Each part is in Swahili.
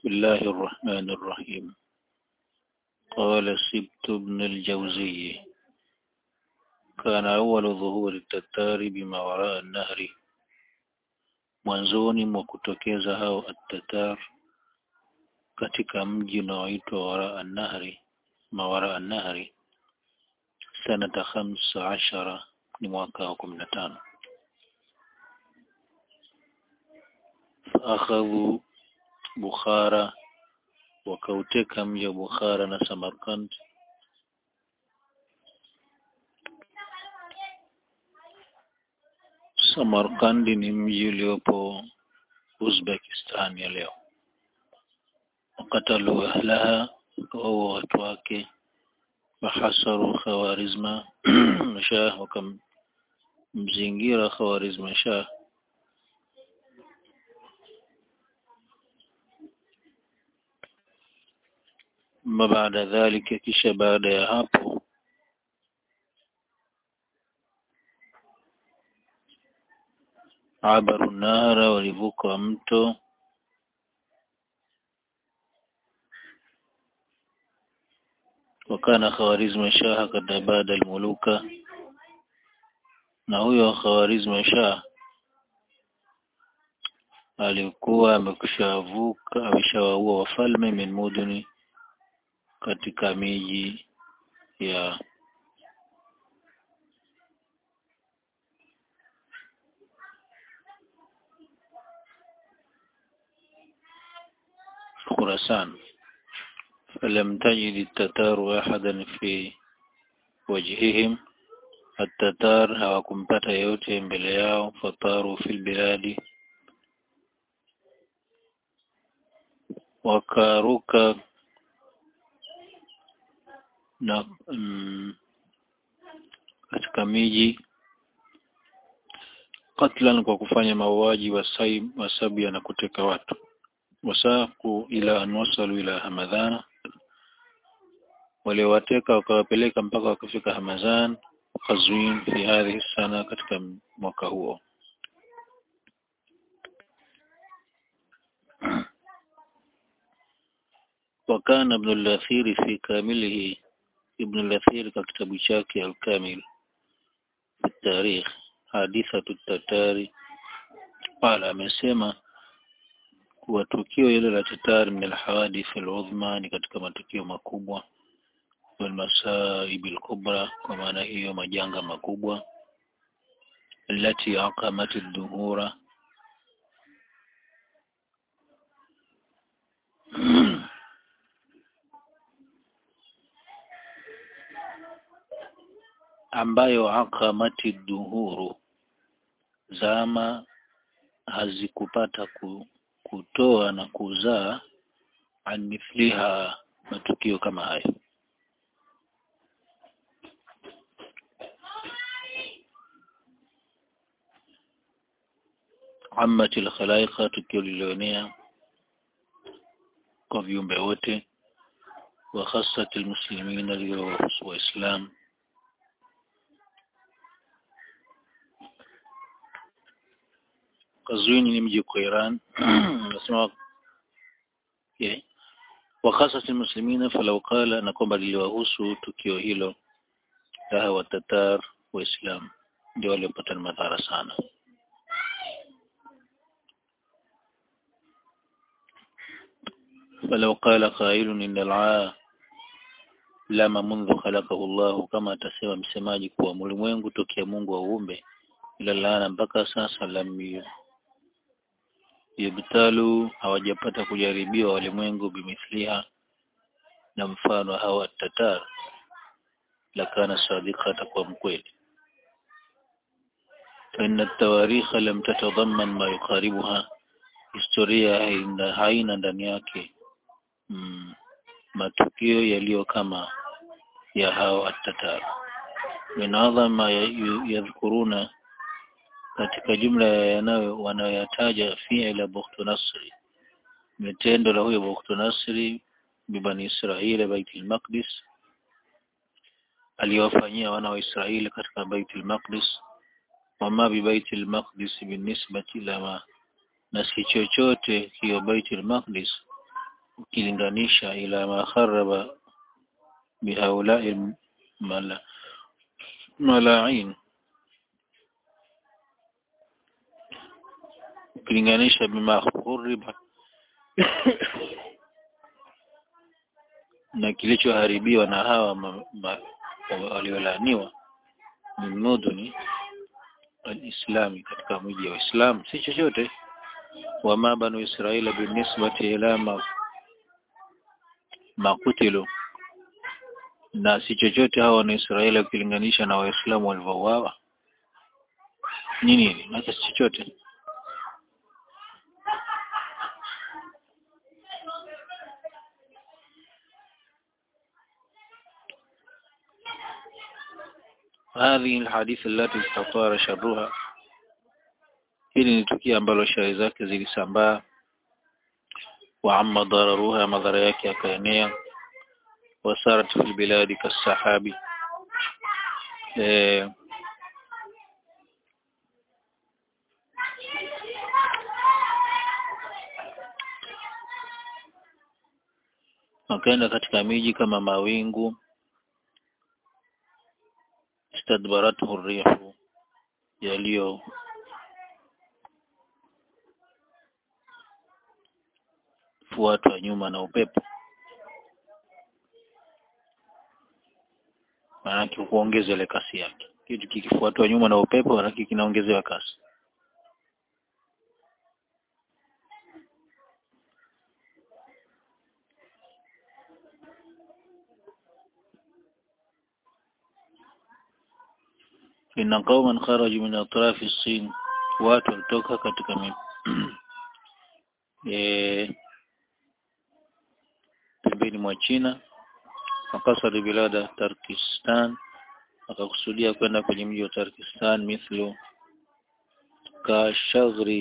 بسم الله الرحمن الرحيم قال سبت بن الجوزي كان أول ظهور التتار بما وراء النهر mwanzoni mwa kutokeza hao at-tatar katika mji unaoitwa wara an-nahri mawara an-nahri sanata khamsa ashara ni mwaka wa kumi na tano faakhadhu Bukhara wakauteka mji wa Bukhara na Samarkand Samarkand ni mji uliopo Uzbekistan ya leo wakatalu ahlaha wakaua watu wake wahasaru khawarizma shah wakamzingira khawarizma shah ma baada dhalika kisha baada ya hapo abaru nahara walivuka mto wakana khawarizma shah kad abada almuluka na huyo khawarizma shah alikuwa amekushavuka ameshawaua wafalme min muduni katika miji ya خراسان فلم تجد التتار أحدا في وجههم التتار hawakumpata yote mbele yao fataru fil biladi wakaruka na mm, katika miji katlan kwa kufanya mauaji wasabia na kuteka watu wasaku ila an wasalu ila hamadhana waliowateka wakawapeleka mpaka wakafika hamadhan Qazwin fi hadhihi sana katika mwaka huo وكان ابن الأثير في كامله ابن الأثير كتاب شاكي الكامل في التاريخ حادثة التتار قال amesema kuwa tukio hilo la Tatar min alhawadith aludhma ni katika matukio makubwa walmasaib alkubra kwa maana hiyo majanga makubwa التي عقمت الدهور ambayo akamati duhuru zama hazikupata kutoa na kuzaa anmithliha matukio kama hayo amati alkhalaiqa tukio lilioenea kwa viumbe wote wa khassat almuslimina liliowahusu waislamu Kazwini ni mji kwa Iran nasema okay. wakhasat almuslimina falau qala na kwamba liliwahusu tukio hilo laha wa tatar waislam ndio waliopata madhara sana falau qala qailun inna al lama mundhu khalaqahu Allah kama atasema msemaji kuwa ulimwengu tokea Mungu auumbe ila laana mpaka sasa lam yabtalu hawajapata kujaribiwa walimwengu bimithliha na mfano hawa tatar lakana sadika atakuwa mkweli فإن التواريخ لم تتضمن ما يقاربها historia haina, haina ndani yake mm, matukio yaliyo kama ya hao at-tatar min adhama yadhkuruna katika jumla yanayo wanayoyataja fi'la Bukhtu Nasri mitendo la huyo Bukhtu Nasri bibani Israeli Baitul Maqdis aliyowafanyia wana wa Israeli katika Baitul Maqdis wama bi Baitul Maqdis binisbati ila ma na si chochote hiyo Baitul Maqdis ukilinganisha ila ma kharaba bihaulai mala malain ukilinganisha bima khuriba na kilichoharibiwa na hawa ma, ma, waliolaaniwa min muduni alislami katika miji ya Uislamu si chochote wama banu Israila binisbati ila ma, makutilu na si chochote hawa wana Israeli ukilinganisha na Waislamu walivyouawa ni nini hata si chochote هذه الحديث التي استطار شرها hili ni tukio ambalo shari zake zilisambaa wa amma dararuha madhara yake yakaenea wasarat fil biladi kasahabi eh, wakaenda katika miji kama mawingu istadbarathu rihu yaliyo fuatwa nyuma na upepo maanake kuongeza ile kasi yake kitu kikifuatwa nyuma na upepo maanake kinaongezewa kasi inna qauman kharaju min atrafi sin watu walitoka katika mi eh pembeni mwa China wakasari bilada Turkistan akakusudia kwenda kwenye mji wa Turkistan mithlu ka shaghri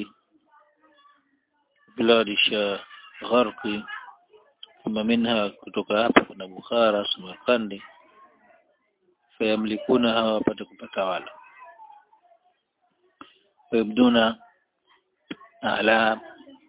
biladi sha gharqi kama minha kutoka hapa kuna Bukhara Samarkandi fayamlikuna hawa wapate kupata wala wayabduna ala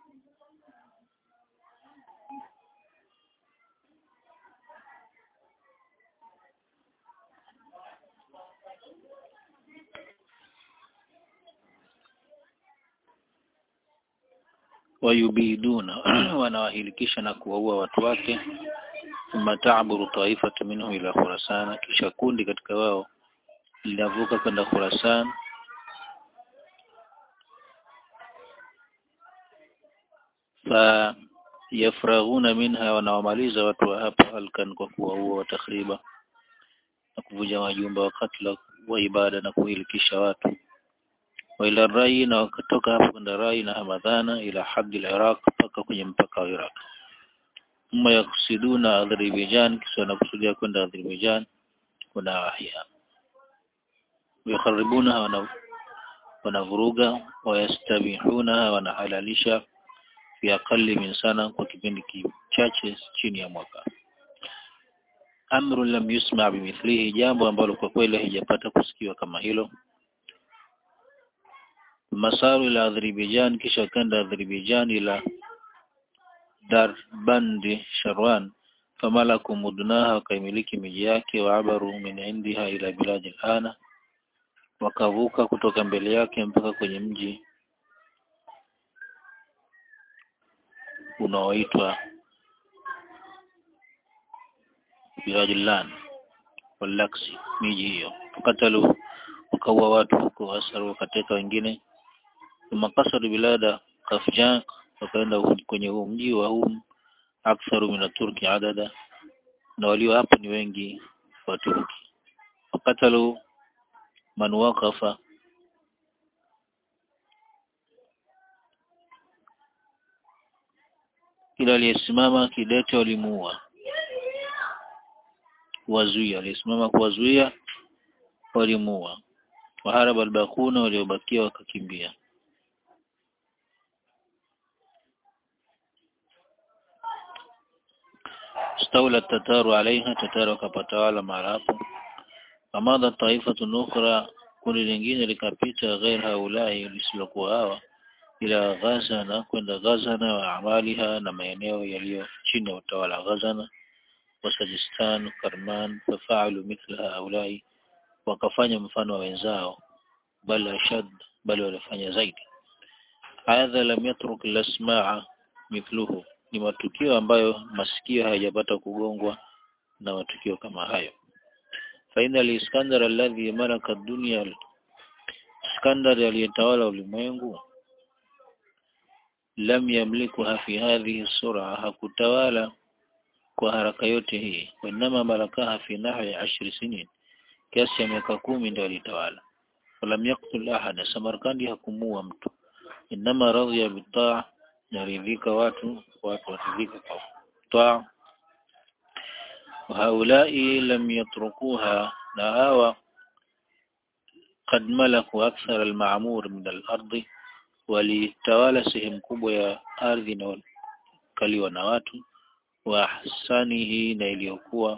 wayubiduna wanawahilikisha na kuwaua watu wake thumma ta'buru taifatu minhum ila Khurasan kisha kundi katika wao linavuka kwenda Khurasan fa yafraghuna minha wanawamaliza watu wa hapa halkan kwa kuwaua watakriba na kuvunja majumba wakati wa ibada na kuhilikisha watu wa ila rai na wakatoka hapo kwenda rai na hamadhana ila hadi al-Iraq mpaka kwenye mpaka wa Iraq thumma yaksiduna Azerbaijan kisha wanakusudia kwenda Azerbaijan kuna wahia yakharibuna wana wanavuruga wayastabihuna wanahalalisha fi aqalli min sana kwa kipindi kichache chini ya mwaka amru lam yusma bimithlihi jambo ambalo kwa kweli haijapata kusikiwa kama hilo masaru ila Azerbaijan kisha kenda Azerbaijan ila Darbandi Sharwan famalaku mudnaha wakaimiliki miji yake waabaru min indiha ila biladi al-ana wakavuka kutoka mbele yake mpaka kwenye mji unaoitwa Bilajilan walaksi miji hiyo wakatalu wakaua watu huko wasaru wakateka wengine makasaru bilada Kafjan wakaenda kwenye huu mji wa hum aktharu min turki adada na walio hapo ni wengi wa Turki wakatalu man waqafa kila aliyesimama kidete walimuua wazuia aliyesimama kuwazuia walimuua waharaba albakuna waliobakia wakakimbia استولى التتار عليها تتار wakapatawala mara hapo famadha taifatu ukhra kundi lingine likapita ghair haulai lisilokuwa hawa ila Ghazana kwenda Ghazana wa amaliha na maeneo yaliyo chini ya utawala wa Ghazana wa Sajistan Karman fafaalu mithla haulai wakafanya mfano wa wenzao bal ashad bali walifanya zaidi hadha lam yatruk lasmaa mithluhu ni matukio ambayo masikio hayajapata kugongwa na matukio kama hayo faina al-Iskandar alladhi malaka dunya Iskandar aliyetawala ulimwengu lam yamlikuha fi hadhihi sura hakutawala kwa haraka yote hii wanama malakaha fi nahwi ashri sinin kiasi ya miaka kumi ndio alitawala walam yaktul ahada Samarkandi hakumua mtu inama radhiya bitaa naridhika watu watu waridhika kwa taa وهؤلاء لم يتركوها نهاوى قد ملكوا أكثر المعمور من الأرض walitawala sehemu kubwa ya ardhi inayokaliwa na watu wa ahsanihi na iliyokuwa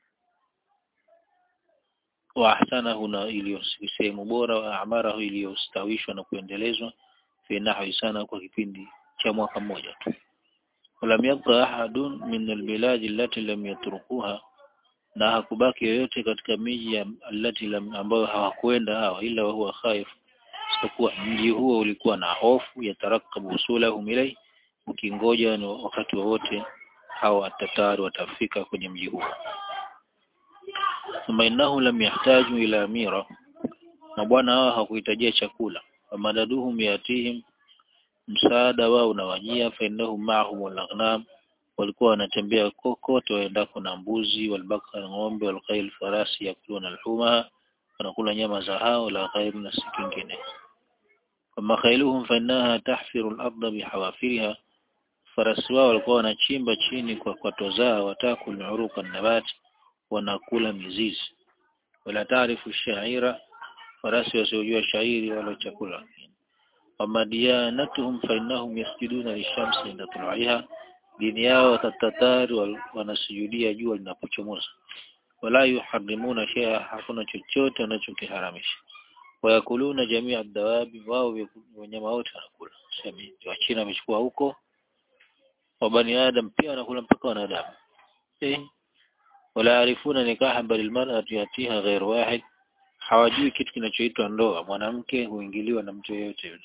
wa ahsanahu na iliyo sehemu bora wa amarahu iliyostawishwa na kuendelezwa fi nahwi sana kwa kipindi cha mwaka mmoja tu ولم يبقى أحد من البلاد التي لم يتركوها na hakubaki yoyote katika miji alati ambayo hawakwenda hawa ila huwa khaif isipokuwa mji huo ulikuwa na hofu ya tarakabu usulahum ilai ukingoja ni wakati wowote hawa tatari watafika kwenye mji huo thumma innahu lam yahtaju ila amira na bwana hao hakuhitajia chakula famadaduhum yatihim msaada wao unawajia fa innahum ma'ahum al-aghnam walikuwa wanatembea kokote waendako na mbuzi walbakar ng'ombe walkhayl farasi yakuluna alhuma wanakula nyama za hao la ghairi na si kingine kama khailuhum fa innaha tahfiru al-ardha bihawafiriha farasi wao walikuwa wanachimba chini kwa kwato zao watakul uruqa nabat wanakula mizizi wala taarifu shaira farasi wasiojua shairi wala chakula wamadiyanatuhum fa innahum yasjuduna lishamsi inda tulu'iha dini yao tatatari wanasujudia jua linapochomoza wala yuharrimuna shay'a hakuna chochote wanachokiharamisha wayakuluna jamia dawabi wao wanyama wote wanakula sema wa China wamechukua huko wa bani adam pia wanakula mpaka wanadamu eh wala yarifuna nikaha bali almar'atu yatiha ghayr wahid hawajui kitu kinachoitwa ndoa mwanamke huingiliwa na mtu yeyote yule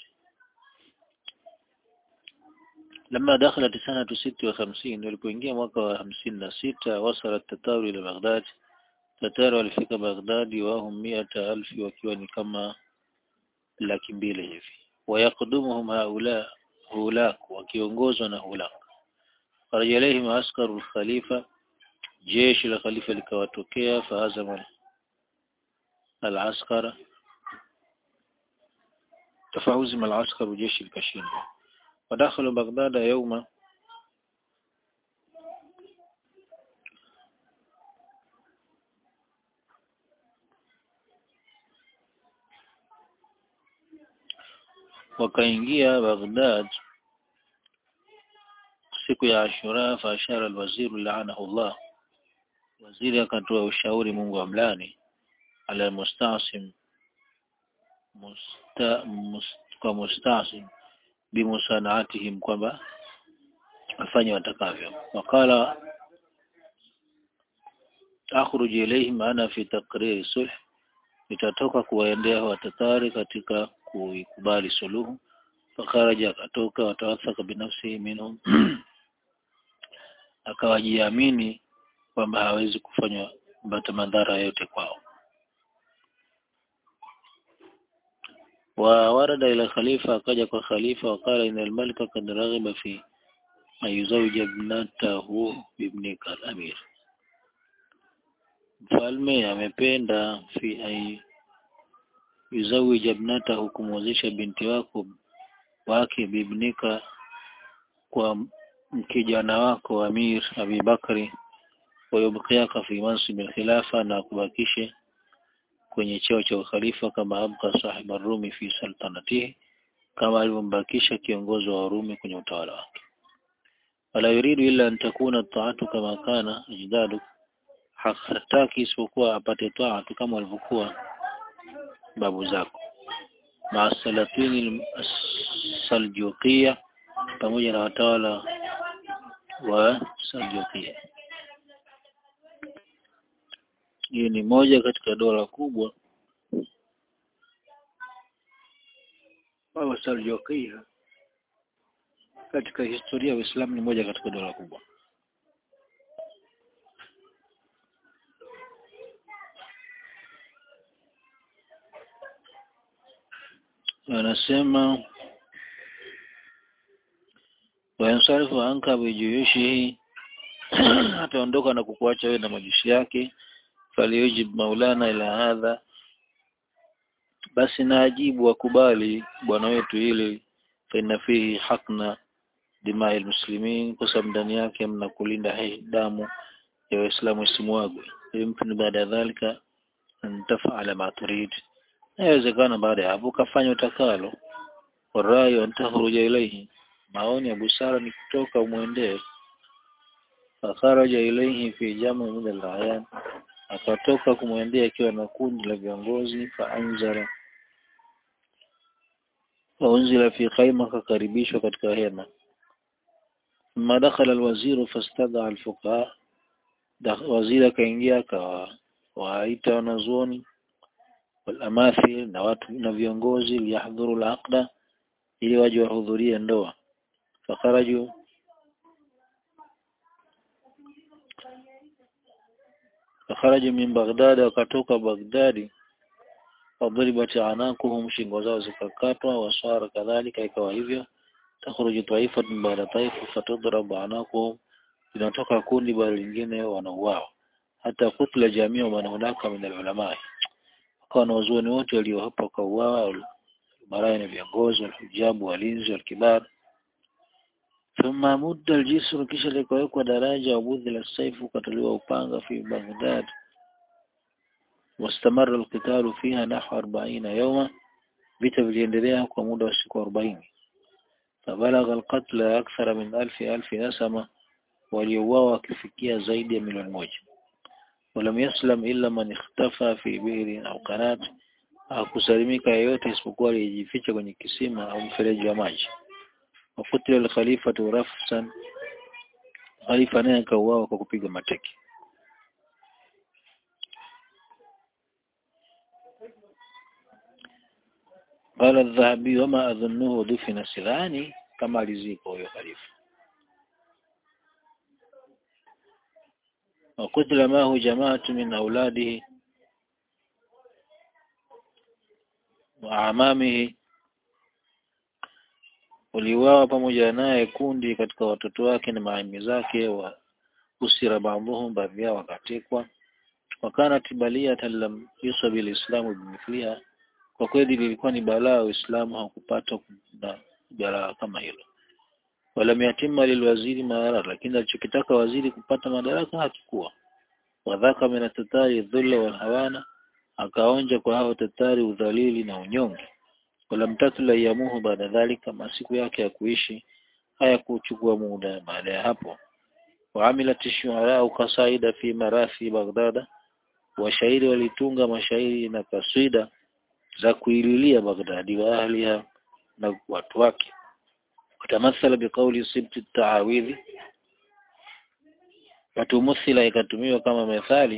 لما دخلت سنة ست وخمسين walipoingia mwaka wa hamsini na sita wasala tataru ila Baghdad tataru walifika Baghdadi wahum miata alfi wakiwa ni kama laki mbili hivi wayakdumuhum haula hulak wakiongozwa na hulak faraja ilayhim askaru khalifa jeshi la khalifa likawatokea fahazama al-askara tafahuzim al-askaru jeshi likashindwa ودخلوا بغداد يوم wakaingia Baghdad siku ya Ashura fa ashara alwazir la'anahu Allah waziri akatoa ushauri Mungu amlani ala mustasim musta, must, kwa mustasim bimusanaatihim kwamba afanye watakavyo wakala akhruj ilayhim ana fi taqrir sulh nitatoka kuwaendea watatari katika kuikubali suluhu fakaraja akatoka watawathaka binafsihi minhum akawajiamini kwamba hawezi kufanya bata madhara yote kwao وورد إلى الخليفة akaja kwa khalifa وقال إن الملك قد رغب في أن يزوج ابنته بابنك الأمير mfalme amependa fi ay yuzawija ibnatahu kumwozesha binti wako wake bibnika kwa kijana wako Amir Abi Bakri wayubqiaka fi mansib al-khilafa na kubakishe kwenye cheo cha ukhalifa kama abqa sahib ar-Rumi fi sultanatihi kama alivyombakisha kiongozi wa Warumi kwenye utawala wake wala yuridu illa an takuna ta'atu kama kana ajdadu hataki isipokuwa apate taatu kama walivyokuwa babu zako maa salatini saljukia pamoja na watawala wa Saljukia. Hii ni moja katika dola kubwa wa Saljukia katika historia ya Uislamu, ni moja katika dola kubwa. Anasema wayansarifu anka bijuyushihi, ataondoka na kukuacha wewe na majeshi yake. Faliyujib maulana ila hadha, basi na ajibu wakubali bwana wetu ili faina fihi hakna dimai almuslimin, kwa sababu ndani yake mna kulinda damu ya Waislamu isimwagwe. Yumkinu baada ya dhalika an tafala ma turid, inawezekana baada ya hapo ukafanya utakalo. Warayu an takhruja ilaihi maoni ya busara ni kutoka umwendee. Fakharaja ilaihi fi jamu min al-ayan, akatoka kumwendea akiwa na kundi la viongozi. Faanzara faunzila fi khaima, akakaribishwa katika hema. Thumma dakhala alwaziru fastadaa alfuqaha, waziri akaingia akawaita wanazuoni walamathil na watu na viongozi, liyahdhuru alaqda, ili waje wahudhurie ndoa fakharaju fakharaju min Baghdad, wakatoka Baghdadi. Wadhuribat anakuhum, shingo zao zikakatwa. Wasara kadhalika, ikawa hivyo. Takhruju taifatun baada taifa fatudrabu anakuhum, linatoka kundi baada lingine wanauawa. Hata kutla jamia man hunaka min alulama, wakawa na wazuoni wote walio hapa wakauawa. Marai na viongozi, walhujabu, walinzi, walkibar thumma mudda aljisru, kisha likawekwa daraja. Wabudhila saifu, ukatolewa upanga. Fi Baghdad wastamara alqitalu fiha nahwa arbaina yauma, vita viliendelea kwa muda wa siku arobaini. Fabalagha alqatla akthara min alfi alfi nasama, waliouawa wakifikia zaidi ya milioni moja. Walam yaslam illa man ikhtafa fi bi'rin au qanat, hakusalimika yeyote isipokuwa aliyejificha kwenye kisima au mfereji wa maji. Wakutila alkhalifatu rafsan, khalifa naye akauawa kwa kupiga mateke. Qala Adh-Dhahabi wama adhunnuhu dufina, sidhani kama alizikwa huyo khalifa. Wakutila mahu jamaatu min auladihi wa amamihi uliuawa pamoja naye kundi katika watoto wake na maami zake. wa usira baadhuhum, baadhi yao wakatekwa. Wakanat baliyatan lam yusabi lislamu bimithliha, kwa kweli lilikuwa ni balaa, Uislamu haukupata na balaa kama hilo. Walam yatima lilwaziri maara, lakini alichokitaka waziri kupata madaraka hakikuwa. Wadhaka min atatari dhulla walhawana, akaonja kwa hao tatari udhalili na unyonge walam tatula yamuhu baada dhalika, masiku yake ya kuishi hayakuchukua muda baada ya hapo. Waamilat shuarau kasaida fi marathi Baghdada, washairi walitunga mashairi na kaswida za kuililia Baghdadi wa ahliha na watu wake. Watamathala biqauli sibti taawidhi, watumuthila ikatumiwa kama methali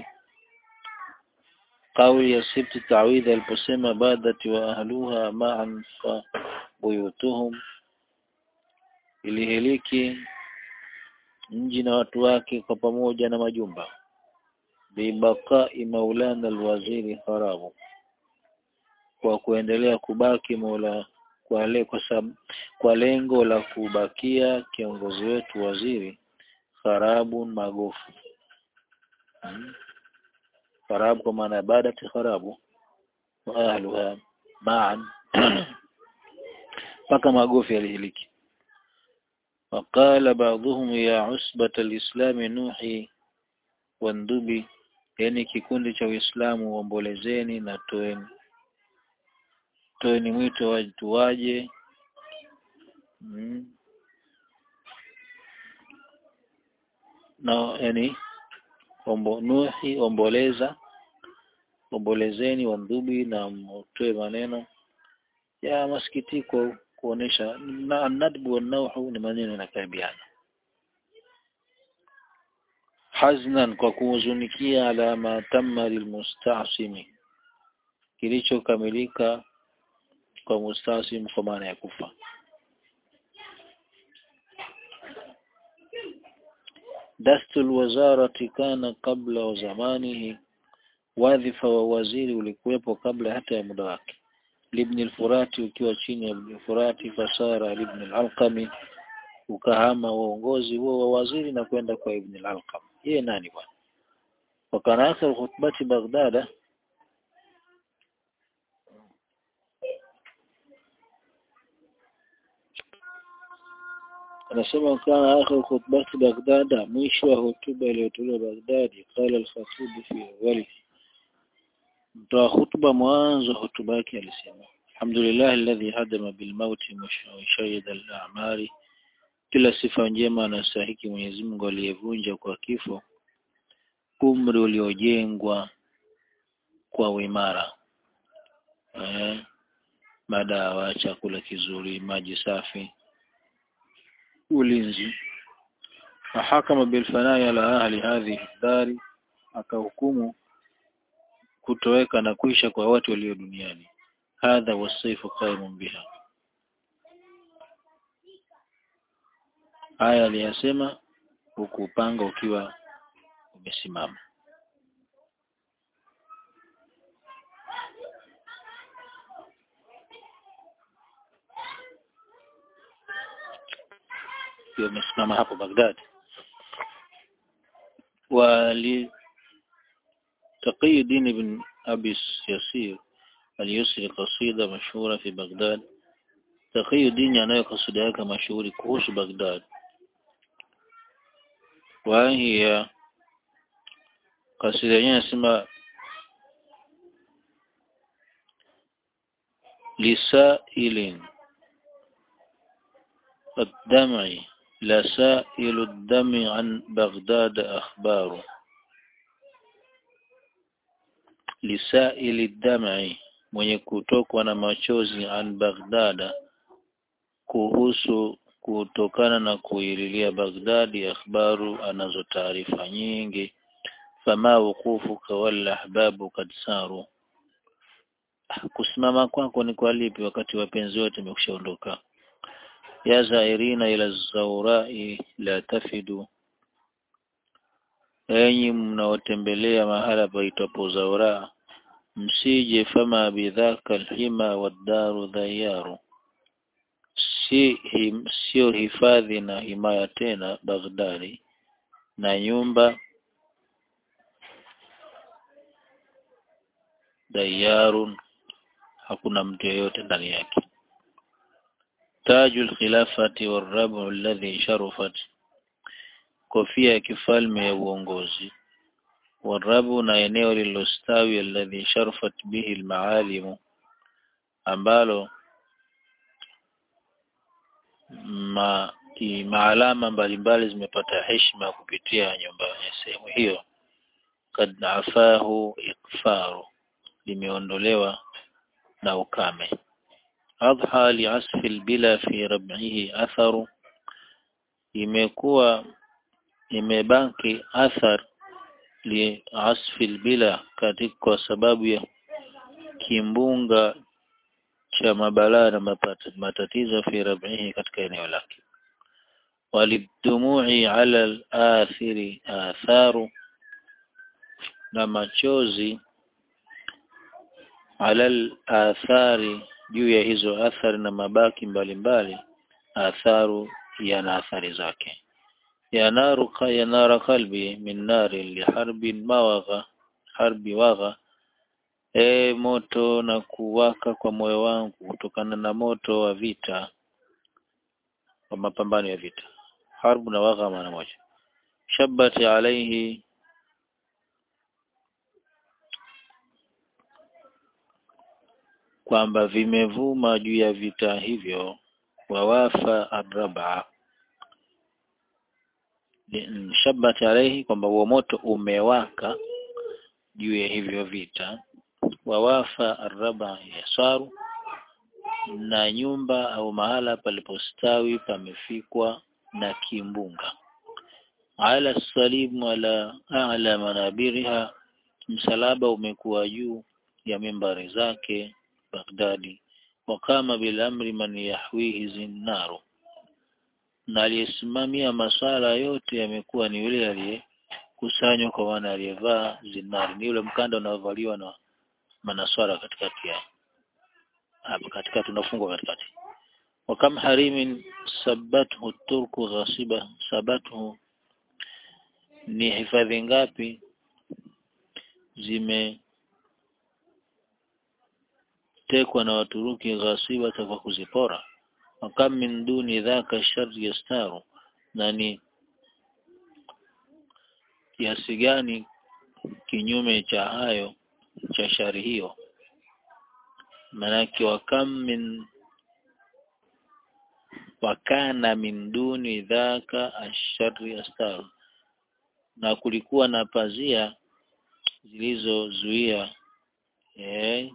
Kauli ya sibti tawidhi aliposema badati wa ahluha ma'an fa buyutuhum, ilihiliki mji na watu wake kwa pamoja na majumba. Bibaqai maulana alwaziri harabu, kwa kuendelea kubaki mola kwa, le, kwa, sab, kwa lengo la kubakia kiongozi wetu waziri kharabun magofu hmm. Kharabu kwa maana ibadati kharabu wa ahluha ma'an mpaka magofu yalihiliki. Waqala ba'dhum ya usbata alislami nuhi wandubi, yani kikundi cha Uislamu uombolezeni na toeni toeni mwito watu waje hmm. na yani ombo nuhi omboleza ombolezeni, wandhubi na mtoe maneno ya masikitiko kuonesha na nadbu wa nauhu ni maneno yanakaribiana haznan kwa kuhuzunikia ala ma tamma lilmustasimi kilichokamilika kwa mustasim kwa maana ya kufa dastul wazarati kana kabla wa zamanihi wadhifa wa waziri ulikuwepo kabla hata ya muda wake libni al-Furati ukiwa chini ya ibn al-Furati fasara ibn al-Alqami ukahama uongozi huo wa waziri na kwenda kwa ibn al-Alqam yeye nani bwana wakana akhir khutbati Baghdad anasema kana akhir khutbati Baghdad mwisho wa hotuba iliyotolewa Baghdad qala al-khatib fi awwali mtoa hutuba mwanzo hotuba yake alisema alhamdulillah alladhi hadama bil mauti mushahida al a'mari kila sifa njema anastahiki Mwenyezi Mungu aliyevunja kwa kifo umri uliojengwa kwa uimara eh madawa chakula kizuri maji safi ulinzi fahakama bilfanai ala ahli hadhihi dari akahukumu kutoweka na kuisha kwa watu walio duniani hadha wasaifu qaimun biha haya aliyasema huku upanga ukiwa umesimama ukiwa umesimama hapo Baghdad wali تقي الدين بن أبي يسير اليسري قصيدة مشهورة في بغداد تقي الدين يعني قصيدة yake mashuhuri kuhusu Baghdad وهي قصيدة yenyewe nasema لسائل الدمع لسائل الدم عن بغداد أخبار lisaili dam'i mwenye kutokwa na machozi an Baghdad kuhusu kutokana na kuililia Baghdadi akhbaru anazo taarifa nyingi fama wuqufuka wal ahbabu kad saru kusimama kwako ni kwa lipi wakati wapenzi wote wamekushaondoka ya zairina ila zawrai la tafidu enyi mnaotembelea mahala paitwapo Zaura msije fama bidhaka alhima wadaru dhayaru si him, sio hifadhi na himaya tena Baghdadi na nyumba dayarun hakuna mtu yeyote ndani yake tajul khilafati warabu alladhi sharafat kofia ya kifalme ya uongozi warabu na eneo lililostawi alladhi sharfat bihi almaalimu ambalo ma maalama mbalimbali zimepata heshima kupitia nyumba ya sehemu hiyo kad afahu ikfaru limeondolewa na ukame adha liasfi albila fi rab'ihi atharu imekuwa imebaki athar li asfil bila katika kwa sababu ya kimbunga cha mabalaa na matatizo fi rabihi katika eneo lake walidumui ala al-athiri atharu na machozi ala al-athari juu ya hizo athari na mabaki mbalimbali mbali, atharu yana athari zake ينار ينار قلبي من نار لحرب مawagha harbi wagha e moto na kuwaka kwa moyo wangu kutokana na moto wa vita wa mapambano ya vita harbu na wagha maana moja shabati alaihi kwamba vimevuma juu ya vita hivyo wawafa araba shabat alaihi kwamba huo moto umewaka juu ya hivyo vita wawafa araba yasaru na nyumba au mahala palipostawi pamefikwa na kimbunga ala salimu ala ala manabiriha msalaba umekuwa juu ya mimbari zake Baghdadi wakama bilamri man yahwihi zinnaru na aliyesimamia maswala yote yamekuwa ni yule aliyekusanywa kwa maana aliyevaa zinari ni yule mkanda unaovaliwa na manaswara katikati ya hapa katikati unafungwa katikati wakam harimin sabathu turku ghasiba sabathu ni hifadhi ngapi zimetekwa na Waturuki ghasiba kwa kuzipora wakam min duni dhaka shari yastaru na ni kiasi gani kinyume cha hayo cha shari hiyo manake wakam min wakana min duni dhaka ashari astar na kulikuwa na pazia zilizozuia eh,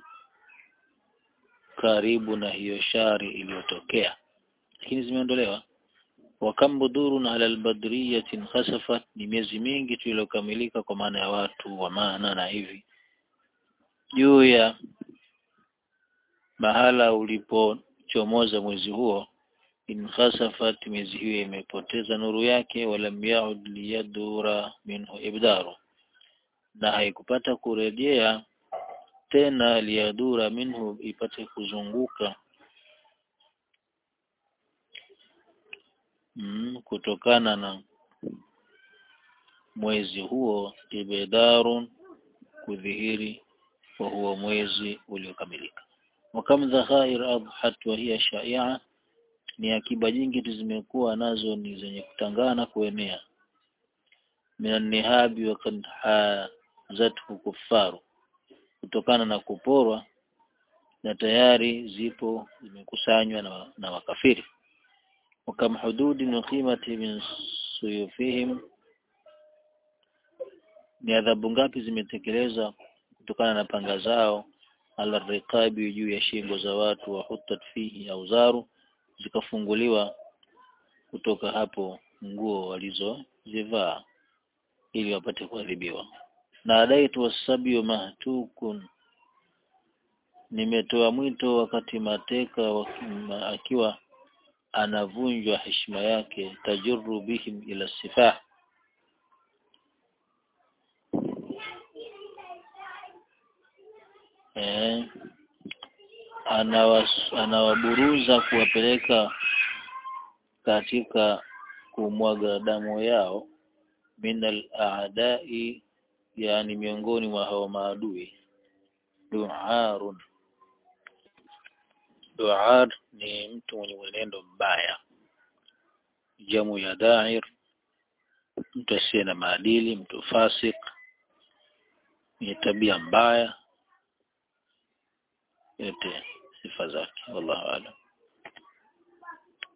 karibu na hiyo shari iliyotokea lakini zimeondolewa wakam budurun ala albadriyatin khasafat ni miezi mingi tu iliyokamilika kwa maana ya watu wa maana na hivi juu ya mahala ulipochomoza mwezi huo inkhasafat miezi hiyo imepoteza nuru yake walam yaud liyadura minhu ibdaru na haikupata kurejea tena liyadura minhu ipate kuzunguka mm, kutokana na mwezi huo ibdarun kudhihiri wa huo mwezi uliokamilika wakam dhakhair adhat wa hiya shai'a ni akiba nyingi tu zimekuwa nazo ni zenye kutangana kuenea minan nihabi wa kad hazathu kuffaru kutokana na kuporwa na tayari zipo zimekusanywa na, na makafiri wakam hududi na qimati min suyufihim ni adhabu ngapi zimetekeleza kutokana na panga zao ala riqabi juu ya shingo za watu wa hutat fihi auzaru zikafunguliwa kutoka hapo nguo walizozivaa ili wapate kuadhibiwa na adaitu wasabiyu mahtukun nimetoa mwito wakati mateka wakima, akiwa anavunjwa heshima yake tajurru bihim ila sifah eh, anawas, anawaburuza kuwapeleka katika kumwaga damu yao minal aadai yani miongoni mwa hao maadui duarun duar ni mtu mwenye mwenendo mbaya jamu ya dair mtu asiye na maadili mtu fasik mwenye tabia mbaya yote sifa zake wallahu aalam